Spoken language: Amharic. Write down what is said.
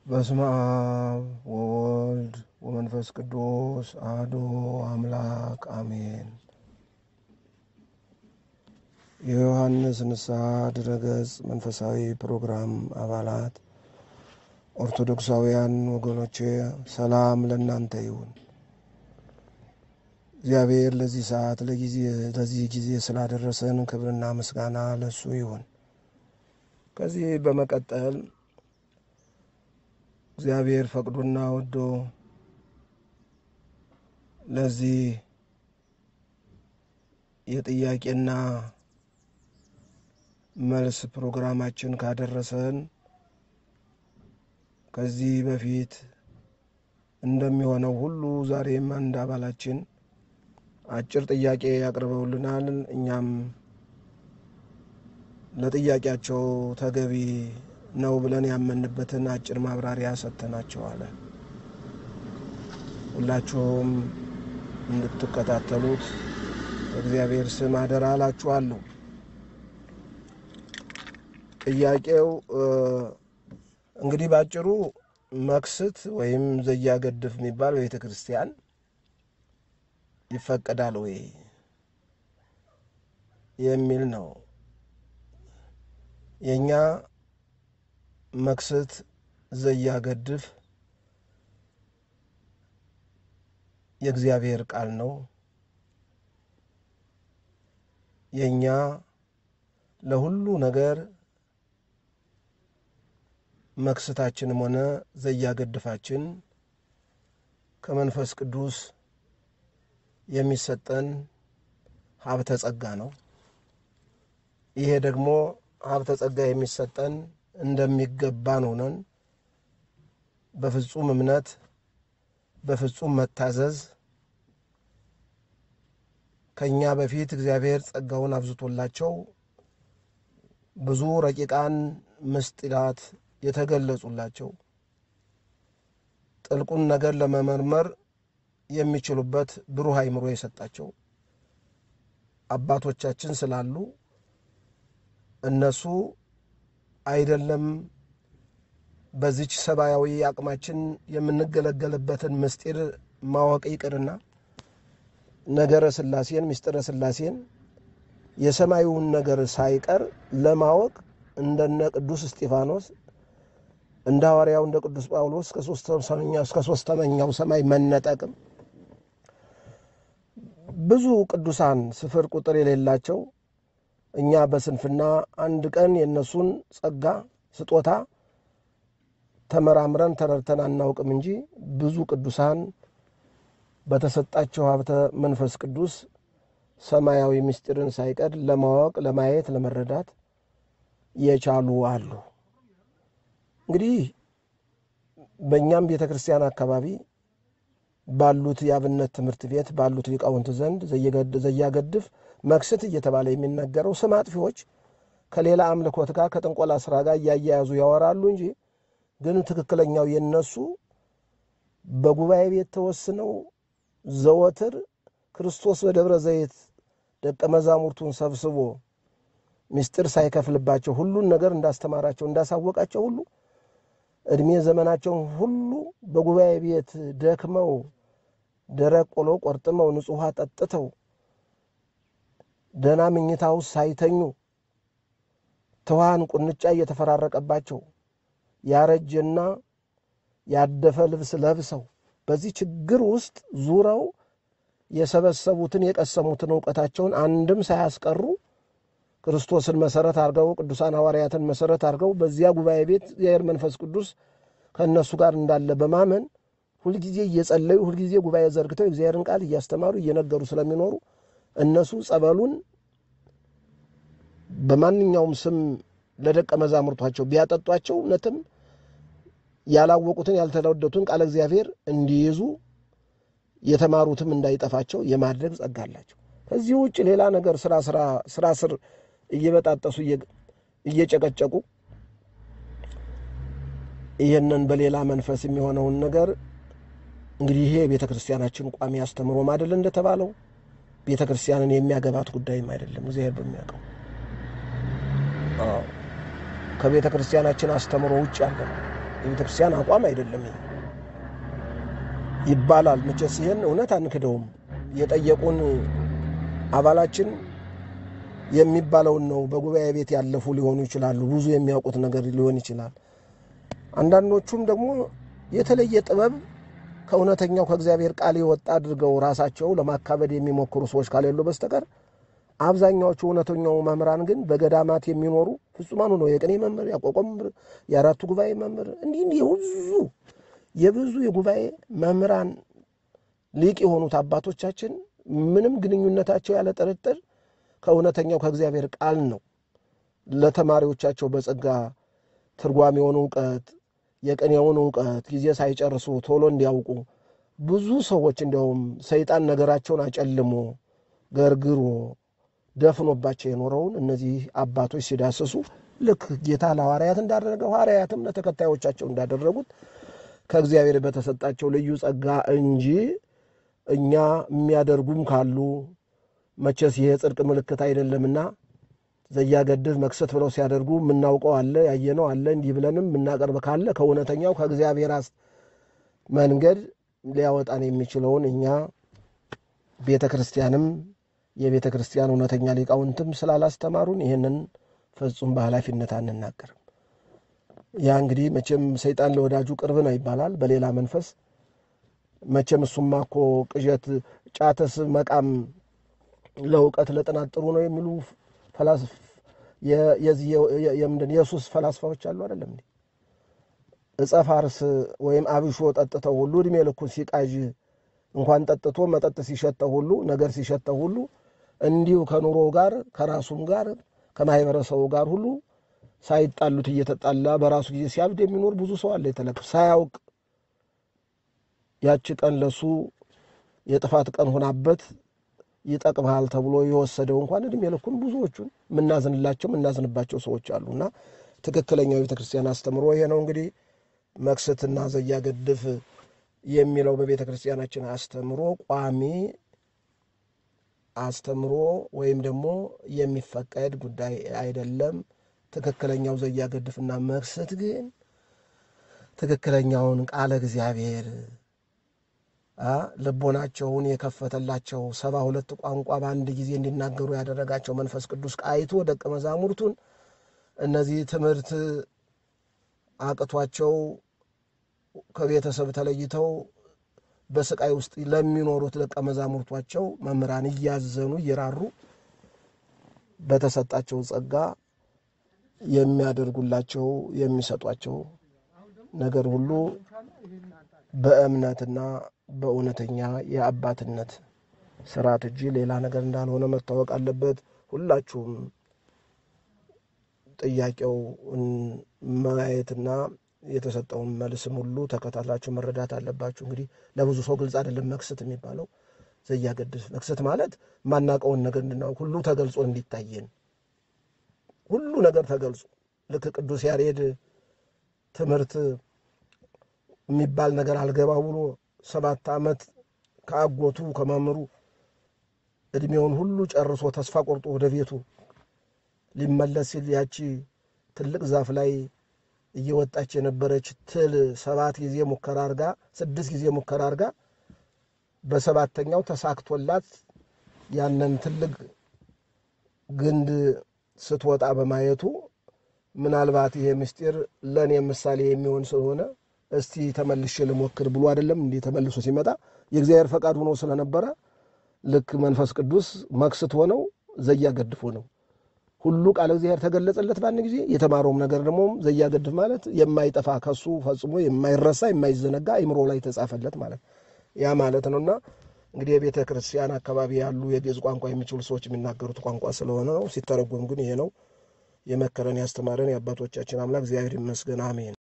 በስመ አብ ወወልድ ወመንፈስ ቅዱስ አሐዱ አምላክ አሜን። የዮሐንስ ንስሐ ድረገጽ መንፈሳዊ ፕሮግራም አባላት ኦርቶዶክሳውያን ወገኖቼ ሰላም ለእናንተ ይሁን። እግዚአብሔር ለዚህ ሰዓት ለዚህ ጊዜ ስላደረሰን ክብርና ምስጋና ለሱ ይሁን። ከዚህ በመቀጠል እግዚአብሔር ፈቅዶና ወዶ ለዚህ የጥያቄና መልስ ፕሮግራማችን ካደረሰን ከዚህ በፊት እንደሚሆነው ሁሉ ዛሬም አንድ አባላችን አጭር ጥያቄ ያቅርበውልናል። እኛም ለጥያቄያቸው ተገቢ ነው ብለን ያመንበትን አጭር ማብራሪያ ሰጥተናቸዋል። ሁላችሁም እንድትከታተሉት በእግዚአብሔር ስም አደራ እላችኋለሁ። ጥያቄው እንግዲህ ባጭሩ መክስት ወይም ዘያገድፍ የሚባል በቤተ ክርስቲያን ይፈቀዳል ወይ የሚል ነው። የእኛ መክስት ዘያገድፍ የእግዚአብሔር ቃል ነው። የእኛ ለሁሉ ነገር መክስታችንም ሆነ ዘያገድፋችን ከመንፈስ ቅዱስ የሚሰጠን ሀብተ ጸጋ ነው። ይሄ ደግሞ ሀብተ ጸጋ የሚሰጠን እንደሚገባን ሆነን በፍጹም እምነት በፍጹም መታዘዝ ከእኛ በፊት እግዚአብሔር ጸጋውን አብዝቶላቸው ብዙ ረቂቃን ምስጢራት የተገለጹላቸው ጥልቁን ነገር ለመመርመር የሚችሉበት ብሩህ አእምሮ የሰጣቸው አባቶቻችን ስላሉ እነሱ አይደለም በዚች ሰብአዊ አቅማችን የምንገለገልበትን ምስጢር ማወቅ ይቅርና ነገረ ሥላሴን ምስጢረ ሥላሴን የሰማዩን ነገር ሳይቀር ለማወቅ እንደነ ቅዱስ እስጢፋኖስ እንደ ሐዋርያው እንደ ቅዱስ ጳውሎስ እስከ ሦስተኛው ሰማይ መነጠቅም ብዙ ቅዱሳን ስፍር ቁጥር የሌላቸው እኛ በስንፍና አንድ ቀን የእነሱን ጸጋ ስጦታ ተመራምረን ተረድተን አናውቅም እንጂ ብዙ ቅዱሳን በተሰጣቸው ሀብተ መንፈስ ቅዱስ ሰማያዊ ምስጢርን ሳይቀር ለማወቅ፣ ለማየት፣ ለመረዳት የቻሉ አሉ። እንግዲህ በእኛም ቤተ ክርስቲያን አካባቢ ባሉት የአብነት ትምህርት ቤት ባሉት ሊቃውንት ዘንድ ዘያገድፍ መክስት እየተባለ የሚነገረው ስም አጥፊዎች ከሌላ አምልኮት ጋር ከጥንቆላ ስራ ጋር እያያያዙ ያወራሉ እንጂ ግን ትክክለኛው የነሱ በጉባኤ ቤት ተወስነው ዘወትር ክርስቶስ በደብረ ዘይት ደቀ መዛሙርቱን ሰብስቦ ምስጢር ሳይከፍልባቸው ሁሉን ነገር እንዳስተማራቸው እንዳሳወቃቸው ሁሉ ዕድሜ ዘመናቸውን ሁሉ በጉባኤ ቤት ደክመው ደረቅ ቆሎ ቆርጥመው ንጹሕ ውሃ ጠጥተው ደህና ምኝታ ውስጥ ሳይተኙ ትኋን ቁንጫ እየተፈራረቀባቸው ያረጀና ያደፈ ልብስ ለብሰው በዚህ ችግር ውስጥ ዙረው የሰበሰቡትን የቀሰሙትን እውቀታቸውን አንድም ሳያስቀሩ ክርስቶስን መሰረት አድርገው ቅዱሳን ሐዋርያትን መሰረት አድርገው በዚያ ጉባኤ ቤት እግዚአብሔር መንፈስ ቅዱስ ከእነሱ ጋር እንዳለ በማመን ሁልጊዜ እየጸለዩ ሁልጊዜ ጉባኤ ዘርግተው እግዚአብሔርን ቃል እያስተማሩ እየነገሩ ስለሚኖሩ እነሱ ጸበሉን በማንኛውም ስም ለደቀ መዛሙርቷቸው ቢያጠጧቸው እውነትም ያላወቁትን ያልተለወደቱን ቃለ እግዚአብሔር እንዲይዙ የተማሩትም እንዳይጠፋቸው የማድረግ ጸጋ አላቸው። ከዚህ ውጭ ሌላ ነገር ስራ ስራ ስር እየበጣጠሱ እየጨቀጨቁ ይህንን በሌላ መንፈስ የሚሆነውን ነገር እንግዲህ ይሄ የቤተ ክርስቲያናችን ቋሚ አስተምሮም አይደል እንደተባለው ቤተ ክርስቲያንን የሚያገባት ጉዳይም አይደለም። እግዚአብሔር በሚያውቀው ከቤተ ክርስቲያናችን አስተምሮ ውጭ ያለ ነው። የቤተ ክርስቲያን አቋም አይደለም ይባላል። መቼስ ይህን እውነት አንክደውም። የጠየቁን አባላችን የሚባለውን ነው። በጉባኤ ቤት ያለፉ ሊሆኑ ይችላሉ። ብዙ የሚያውቁት ነገር ሊሆን ይችላል። አንዳንዶቹም ደግሞ የተለየ ጥበብ ከእውነተኛው ከእግዚአብሔር ቃል የወጣ አድርገው ራሳቸው ለማካበድ የሚሞክሩ ሰዎች ካሌሉ በስተቀር አብዛኛዎቹ እውነተኛው መምህራን ግን በገዳማት የሚኖሩ ፍጹማኑ ነው። የቅኔ መምህር፣ ያቋቋም መምህር፣ የአራቱ ጉባኤ መምህር እንዲህ እንዲህ የብዙ የብዙ የጉባኤ መምህራን ሊቅ የሆኑት አባቶቻችን ምንም ግንኙነታቸው ያለ ጥርጥር ከእውነተኛው ከእግዚአብሔር ቃል ነው። ለተማሪዎቻቸው በጸጋ ትርጓሜውን እውቀት የቅኔውን እውቀት ጊዜ ሳይጨርሱ ቶሎ እንዲያውቁ ብዙ ሰዎች እንዲያውም ሰይጣን ነገራቸውን አጨልሞ ገርግሮ ደፍኖባቸው የኖረውን እነዚህ አባቶች ሲዳስሱ ልክ ጌታ ለሐዋርያት እንዳደረገው ሐዋርያትም ለተከታዮቻቸው እንዳደረጉት ከእግዚአብሔር በተሰጣቸው ልዩ ጸጋ እንጂ እኛ የሚያደርጉም ካሉ መቼስ ይሄ የጽድቅ ምልክት አይደለምና ዘያገድፍ መክሰት ብለው ሲያደርጉ የምናውቀው አለ ያየነው አለ እንዲህ ብለንም የምናቀርብ ካለ ከእውነተኛው ከእግዚአብሔር መንገድ ሊያወጣን የሚችለውን እኛ ቤተ ክርስቲያንም የቤተ ክርስቲያን እውነተኛ ሊቃውንትም ስላላስተማሩን ይህንን ፍጹም በኃላፊነት አንናገርም። ያ እንግዲህ መቼም ሰይጣን ለወዳጁ ቅርብ ነው ይባላል። በሌላ መንፈስ መቼም እሱማ እኮ ቅዠት፣ ጫተስ፣ መቃም ለእውቀት ለጥናት ጥሩ ነው የሚሉ የምንድን የሱስ ፈላስፋዎች አሉ አይደለም እንዴ? ዕፀ ፋርስ ወይም አብሾ ጠጥተው ሁሉ እድሜ ልኩን ሲቃዥ እንኳን ጠጥቶ መጠጥ ሲሸተው ሁሉ ነገር ሲሸተው ሁሉ እንዲሁ ከኑሮ ጋር ከራሱም ጋር ከማህበረሰቡ ጋር ሁሉ ሳይጣሉት እየተጣላ በራሱ ጊዜ ሲያብድ የሚኖር ብዙ ሰው አለ። የተለቅ ሳያውቅ ያቺ ቀን ለሱ የጥፋት ቀን ሆናበት ይጠቅምሃል ተብሎ የወሰደው እንኳን እድሜ ልኩን ብዙዎቹን የምናዝንላቸው የምናዝንባቸው ሰዎች አሉና ትክክለኛው የቤተ ክርስቲያን አስተምሮ ይሄ ነው። እንግዲህ መክሰትና ዘያገድፍ የሚለው በቤተ ክርስቲያናችን አስተምሮ ቋሚ አስተምሮ ወይም ደግሞ የሚፈቀድ ጉዳይ አይደለም። ትክክለኛው ዘያገድፍና መክሰት ግን ትክክለኛውን ቃለ እግዚአብሔር ልቦናቸውን የከፈተላቸው ሰባ ሁለት ቋንቋ በአንድ ጊዜ እንዲናገሩ ያደረጋቸው መንፈስ ቅዱስ ቃይቶ ደቀ መዛሙርቱን እነዚህ ትምህርት አቅቷቸው ከቤተሰብ ተለይተው በስቃይ ውስጥ ለሚኖሩት ደቀ መዛሙርቷቸው መምህራን እያዘኑ እየራሩ በተሰጣቸው ጸጋ የሚያደርጉላቸው የሚሰጧቸው ነገር ሁሉ በእምነትና በእውነተኛ የአባትነት ስርዓት እንጂ ሌላ ነገር እንዳልሆነ መታወቅ አለበት። ሁላችሁም ጥያቄው ማየትና የተሰጠውን መልስም ሁሉ ተከታትላችሁ መረዳት አለባችሁ። እንግዲህ ለብዙ ሰው ግልጽ አይደለም መክሰት የሚባለው ዘያገድፍ። መክሰት ማለት ማናቀውን ነገር እንድናውቅ ሁሉ ተገልጾ እንዲታየን ሁሉ ነገር ተገልጾ ልክ ቅዱስ ያሬድ ትምህርት የሚባል ነገር አልገባ ብሎ ሰባት ዓመት ከአጎቱ ከመምህሩ እድሜውን ሁሉ ጨርሶ ተስፋ ቆርጦ ወደ ቤቱ ሊመለስ ሲል ያቺ ትልቅ ዛፍ ላይ እየወጣች የነበረች ትል ሰባት ጊዜ ሙከራ አርጋ ስድስት ጊዜ ሙከራ አርጋ በሰባተኛው ተሳክቶላት ያንን ትልቅ ግንድ ስትወጣ በማየቱ ምናልባት ይሄ ምስጢር ለእኔ ምሳሌ የሚሆን ስለሆነ እስቲ ተመልሼ ልሞክር ብሎ አይደለም እንዲህ ተመልሶ ሲመጣ የእግዚአብሔር ፈቃድ ሆኖ ስለነበረ ልክ መንፈስ ቅዱስ መክስት ሆነው ዘያገድፍ ሆነው ሁሉ ቃለ እግዚአብሔር ተገለጸለት በአንድ ጊዜ። የተማረውም ነገር ደግሞ ዘያገድፍ ማለት የማይጠፋ ከሱ ፈጽሞ የማይረሳ የማይዘነጋ አይምሮ ላይ ተጻፈለት ማለት ያ ማለት ነውና እንግዲህ የቤተ ክርስቲያን አካባቢ ያሉ የግዕዝ ቋንቋ የሚችሉ ሰዎች የሚናገሩት ቋንቋ ስለሆነ ነው። ሲተረጎም ግን ይሄ ነው። የመከረን ያስተማረን የአባቶቻችን አምላክ እግዚአብሔር ይመስገን፣ አሜን።